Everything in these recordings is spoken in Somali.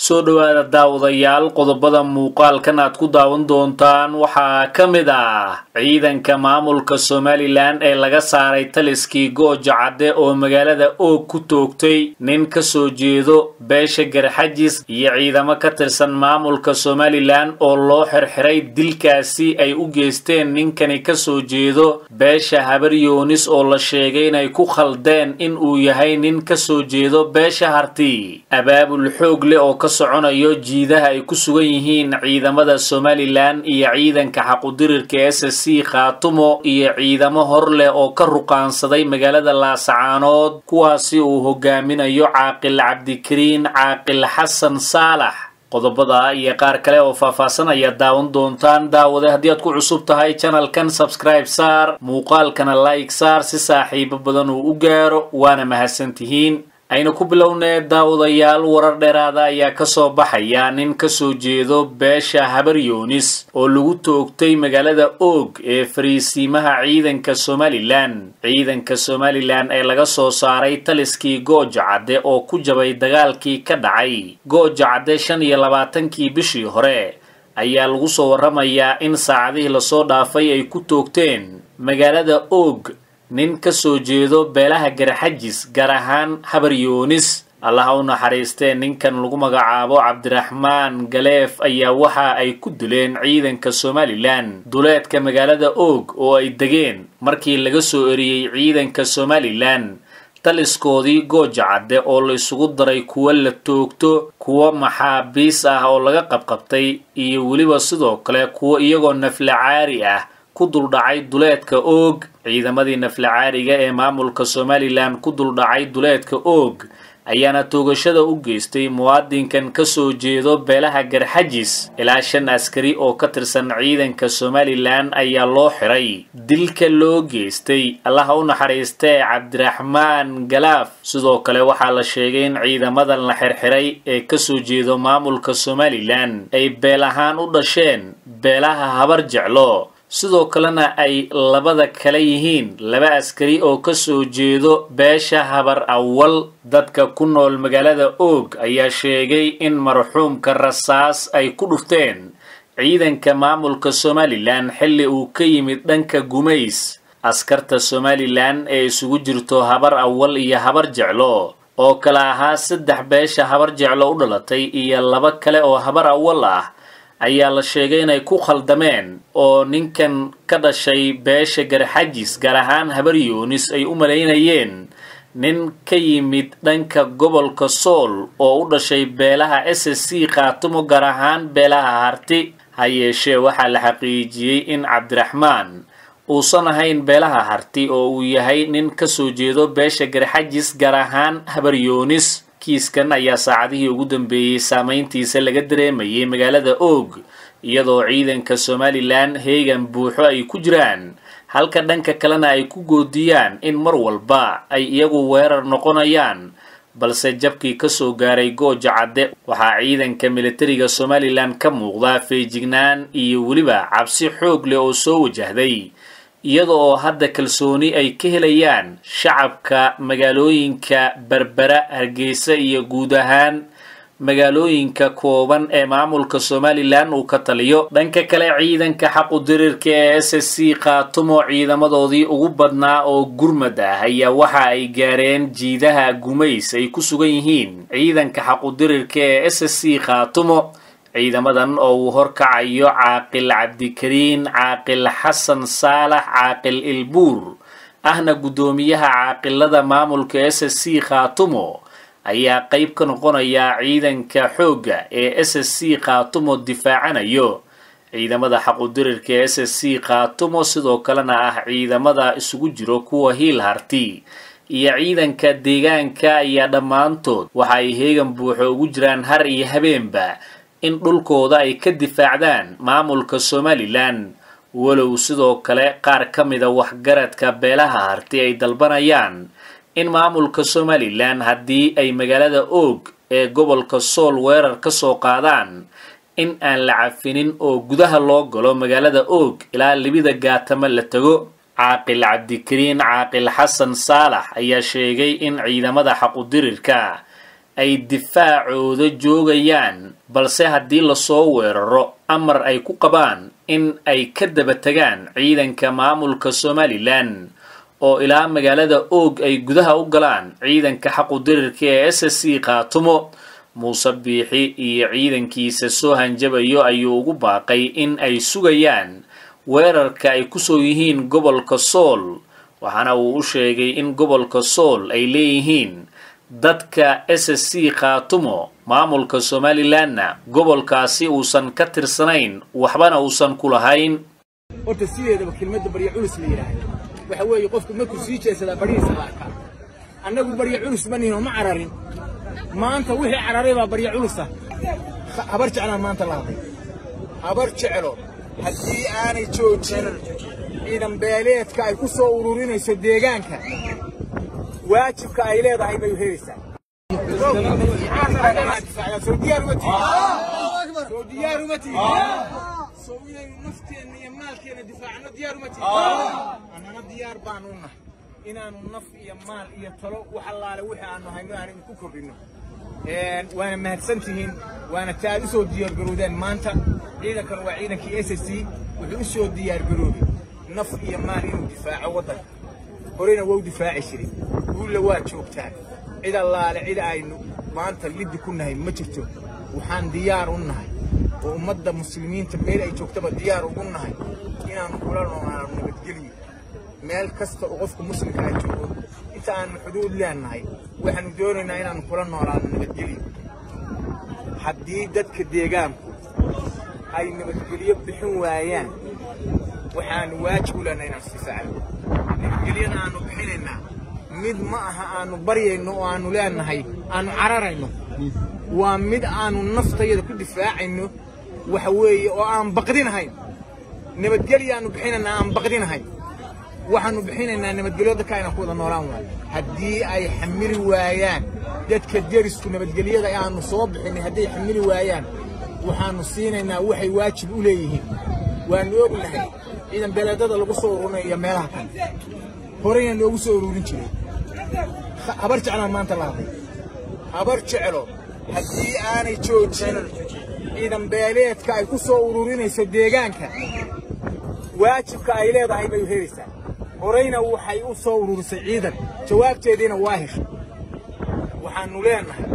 soo dhowaada daawadayaal qodobada muuqaalkan aad ku daawan doontaan waxaa ka mid ah ciidanka maamulka somalilan ee laga saaray taliskii gooja cadde oo magaalada oog ku toogtay nin ka soo jeedo beesha garxajis iyo ciidamo ka tirsan maamulka somalilan oo loo xirxiray dilkaasi ay u geysteen ninkani ka soo jeedo beesha habar yoonis oo la sheegay inay ku khaldeen in uu yahay nin ka soo jeedo beesha harti abaabul xoog leh oo ka soconayo jiidaha ay ku sugan yihiin ciidamada somalilan iyo ciidanka xaqudirirka s c khaatumo iyo ciidamo hor leh oo ka ruqaansaday magaalada laasacaanood kuwaasi uu hogaaminayo caaqil cabdikariin caaqil xasan saalax qodobada iyo qaar kale oo faahfaahsan ayaad daawan doontaan daawade haddii aad ku cusub tahay janalkan sabscribe saar muuqaalkana like saar si saaxiibo badan uu u gaaro waana mahadsantihiin aynu ku bilownee daawadayaal warar dheeraada ayaa kasoo baxaya nin kasoo jeedo beesha habar yoonis oo lagu toogtay magaalada oog ee fariisiimaha ciidanka somalilan ciidanka somalilan ee laga soo saaray taliskii gooja cadde oo ku jabay dagaalkii ka dhacay gooja cadde shan iyo labaatankii bishii hore ayaa lagu soo warramayaa in saacadihii lasoo dhaafay ay ku toogteen magaalada oog nin ka soo jeedo beelaha garxajis gaar ahaan habar yoonis allaha u naxariistee ninkan lagu magacaabo cabdiraxmaan galeef ayaa waxa ay ku dileen ciidanka somalilan duleedka magaalada oog oo ay degeen markii laga soo eriyey ciidanka somalilan taliskoodii gooja cadde oo la isugu daray kuwa la toogto kuwa maxaabiis ah oo laga qabqabtay iyo weliba sidoo kale kuwa iyagoo naflacaari ah ku duldhacay duleedka oog ciidamadii naflacaariga ee maamulka somalilan ku duldhacay duleedka oog ayaana toogashada u geystay muwaadinkan ka soo jeedo beelaha garxajis ilaa shan askari oo ka tirsan ciidanka somalilan ayaa loo xiray dilka loo geystay allaha u naxariistee cabdiraxmaan galaaf sidoo kale waxaa la sheegay in ciidamadan la xirxiray ee kasoo jeedo maamulka somalilan ay beel ahaan u dhasheen beelaha habar jeclo sidoo kalena ay labada kale yihiin laba askari oo ka soo jeedo beesha habar awal dadka ku nool magaalada oog ayaa sheegay in marxuumka rasaas ay ku dhufteen ciidanka maamulka somalilan xilli uu ka yimid dhanka gumays askarta somalilan ee isugu jirto habar awal iyo habar jeclo oo kale ahaa saddex beesha habar jeclo u dhalatay iyo laba kale oo habar awal ah ayaa la sheegay inay ku khaldameen oo ninkan ka dhashay beesha garxajis gaar ahaan habar yoonis ay u malaynayeen nin ka yimid dhanka gobolka sool oo u dhashay beelaha s c khaatumo gaar ahaan beelaha harti ha yeeshee waxaa la xaqiijiyey in cabdiraxmaan uusan ahayn beelaha harti oo uu yahay nin ka soo jeedo beesha garxajis gaar ahaan habar yoonis kiiskan ayaa saacadihii ugu dambeeyey saameyntiisa laga dareemayay magaalada oog iyadoo ciidanka somalilan heegan buuxo ay ku jiraan halka dhanka kalena ay ku goodiyaan in mar walba ay iyagu weerar noqonayaan balse jabkii kasoo gaaray gooja cadde waxaa ciidanka militariga somalilan ka muuqdaa feejignaan iyo weliba cabsi xoog leh oo soo wajahday iyada oo hadda kalsooni ay ka helayaan shacabka magaalooyinka berbera hargeysa iyo guud ahaan magaalooyinka kooban ee maamulka somalilan uu ka taliyo dhanka kale ciidanka xaqudirirka ee s c khaatumo ciidamadoodii ugu badnaa oo gurmad ah ayaa waxa ay gaareen jiidaha gumays ay ku sugan yihiin ciidanka xaqudirirka ee s c khaatumo ciidamadan oo uu horkacayo caaqil cabdikariin caaqil xasan saalax caaqil ilbuur ahna guddoomiyaha caaqilada maamulka s c khaatumo ayaa qayb ka noqonaya ciidanka xoogga ee s c khaatumo difaacanayo ciidamada xaqudirirka ee s c khaatumo sidoo kalena ah ciidamada isugu jiro kuwa hiil harti iyo ciidanka deegaanka ayaa dhammaantood waxa ay heegan buuxo ugu jiraan har iyo habeenba in dhulkooda ay ka difaacdaan maamulka somalilan walow sidoo kale qaar ka mida waxgaradka beelaha harti ay dalbanayaan in maamulka somalilan haddii ay magaalada oog ee gobolka sool weerar ka soo qaadaan in aan la cafinin oo gudaha loo galo magaalada oog ilaa libida gaatama la tago caaqil cabdikariin caaqil xasan saalax ayaa sheegay in ciidamada xaqudirirka ay difaacooda joogayaan balse haddii lasoo weeraro amar ay ku qabaan in ay ka daba tegaan ciidanka maamulka somalilan oo ilaa magaalada oog ay gudaha u galaan ciidanka xaqudirirka ee s s c khaatumo muuse biixi iyo ciidankiisa soo hanjabayo ayuu ugu baaqay in ay sugayaan weerarka ay kusoo yihiin gobolka sool waxaana uu u sheegay in gobolka sool ay leeyihiin dadka s s c khaatumo maamulka somalilanna gobolkaasi uusan ka tirsanayn waxbana uusan ku lahayn horta sideedaba kelmadda barya culus la yidhaahdo waxa weeye qofku markuu sii jeesadaa baryihiisa la arkaa annagu barya culus ma nihin oo ma cararin maanta wixii cararay baa barya culusa habar jeclaan maanta la hadlay habar jeclo haddii aanay joojin ciidan beeleedka ay ku soo ururinayso deegaanka waajibka ay leedahay bay helaysaa soo diyaar uma tihin soo diyaar uma tihin soo inaynu nafteenna iyo maalkeenna difaacno diyaar uma tihin annana diyaar baanu nahay inaanu naf iyo maal iyo talo wax allaale wixii aanu hayno aan idinku kordhinno waana mahadsan tihiin waana ta aad u soo diyaargaroodeen maanta ciidankan waa ciidankii s s c wuxuu u soo diyaargaroobay naf iyo maal inuu difaaco waddanka horena waa u difaaci jiray guulla waa joogtaan cid allaale cid aynu maanta liddi ku nahay ma jirto waxaan diyaar u nahay oo ummadda muslimiinta meel ay joogtaba diyaar ugu nahay inaannu kula noolaano nabadgelyo meel kasta oo qofka muslimka ay joogo inta aanu xuduud leenahay waxaanu doonaynaa inaannu kula noolaano nabadgelyo haddii dadka deegaanku ay nabadgelyo bixin waayaan waxaanu waajib u leenahay inaanu sifaacno nabadgelyada aanu bixinaynaa mid ma aha aanu baryayno oo aanu leenahay aanu cararayno waa mid aanu naftayada ku difaacayno waxa weeye oo aan baqdinahayn nabadgelyo aanu bixinaynaa aan baqdinahayn waxaanu bixinaynaa nabadgelyo dadka ayna ku wada noolaan waayo haddii ay xamili waayaan dadka derisku nabadgelyada aanu soo bixinay hadday xamili waayaan waxaanu siinaynaa waxay waajib u leeyihiin waanu ognahay ciidan beeleedada lagu soo ururinayo meelaha kale horeyna noogu soo ururin jiray habar jeclaan maanta la hadlay habar jeclo haddii aanay joojin ciidan beeleedka ay ku soo ururinayso deegaanka waajibka ay leedahay bay helaysaa horeyna waxay u soo ururisay ciidan jawaabteediina waa heshay waxaanu leenahay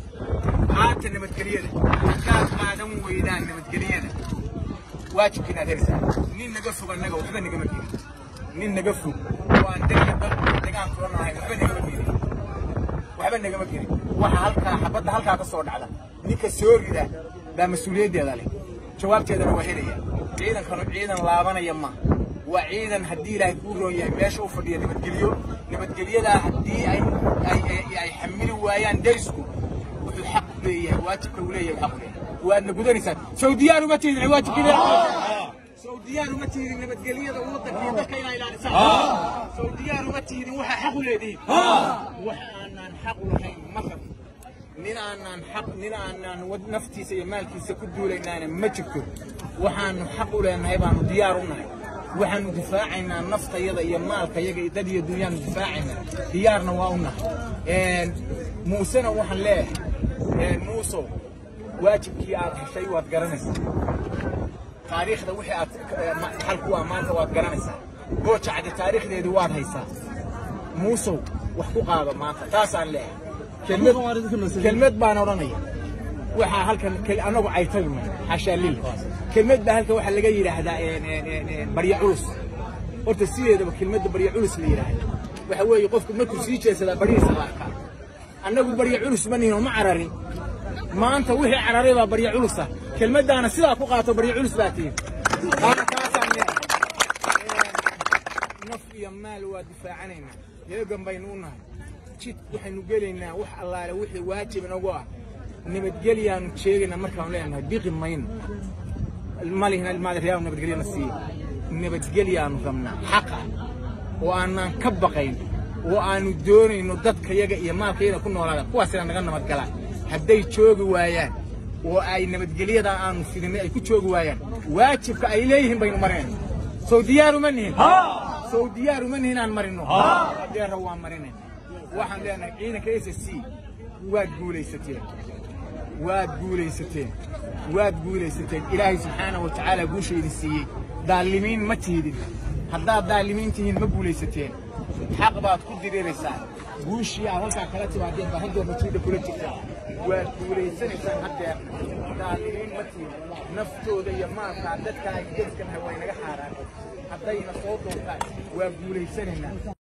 qaata nabadgelyada haddaad qaadan weydaan nabadgelyada waajibka inaad helaysaa nin naga fog annaga waxba nagama gelin nin naga fog oo aan dega degaan kula nahay waxba nagama gelin waxba nagama gelin waxa halkaa xabadda halkaa ka soo dhacda ninka soo rida baa mas-uuliyaddeeda leh jawaabteedana waa helaya ciidankanu ciidan laabanaya ma waa ciidan haddii ilaahay kuu roon yahay meesha u fadhiya nabadgelyo nabadgelyadaa haddii ay ay xamili waayaan derisku wuxuu xaq leeyahay waajibka uu leeyahay xaq leeyahay waadna gudanaysaa sawdiyaan uma tiidin waajibkiina sawdiyaan uma tiidin nabadgelyada waddanka iyo dadka inaa ilaalisaan sawdiyaan uma tiidin waxaa xaq u leedihiin wax aanaan xaq u lahayn ma rabin nin aanaan xaq nin aanaan naftiisa iyo maalkiisa ku duulaynaana ma jirto waxaanu xaq u leenahay baanu diyaar u nahay waxaanu difaacaynaa naftayada iyo maalkayaga iyo dad iyo dunyaanu difaacaynaa diyaarna waa u nahay muusena waxaan leeyahay muusow waajibkii aad heshay waad garanaysaa taariikhda wixii aad xal ku ah maanta waad garanaysaa gooja cadde taariikhdeedii waad haysaa muusow wax ku qaado maanta taasaan leeyahay kelmad baan odhanaya waxaa halkan annagu caytayma xashaa lil kelmad baa halkan waxaa laga yidhaahdaa barya culus horta sideedaba kelmadda barya culus la yidhaahdo waxa weeye qofku markuu sii jeesadaa baryihiisa la arkaa annagu barya culus ma nihin oo ma cararin maanta wixii cararay baa barya culusa kelmaddaana sidaa ku qaato barya culus baa tihin qaana taasaan leeyahay naf iyo maal waa difaacanaynaa heegan baynu u nahay jid waxaynu gelaynaa wax allaale wixii waajib inagu ah nabadgelyaanu sheegaynaa markaanu leenahay biqi mayno malihna ilmaadareyaal nabadgelyana siiye nabadgelyaanu rabnaa xaqa oo aanaan ka baqayn oo aanu doonayno dadkayaga iyo maalkayaga ku noolaada kuwaasina naga nabadgalaan hadday joogi waayaan oo ay nabadgelyada aanu fidinay ay ku joogi waayaan waajibka ay leeyihiin baynu marinayna sow diyaaruma nihin sow diyaaruma nihin aan marino hadeera waa marinayna waxaan leenahay ciidanka s s c waad guulaysateen waad guulaysateen waad guulaysateen ilaahay subxaanahu wa tacaala guusha idin siiyey daalimiin ma tiidin haddaad daalimiin tihiin ma guulaysateen xaq baad ku diriiraysaan guushii aad halkaa kala timaadeen baa haddeer natiida kula jirtaa waad guulaysanaysaan haddeer daalimiin ma tihin naftooda iyo maalkaa dadkaa dadkan way naga xaaraan haddayna soo doortaan waa guulaysanaynaa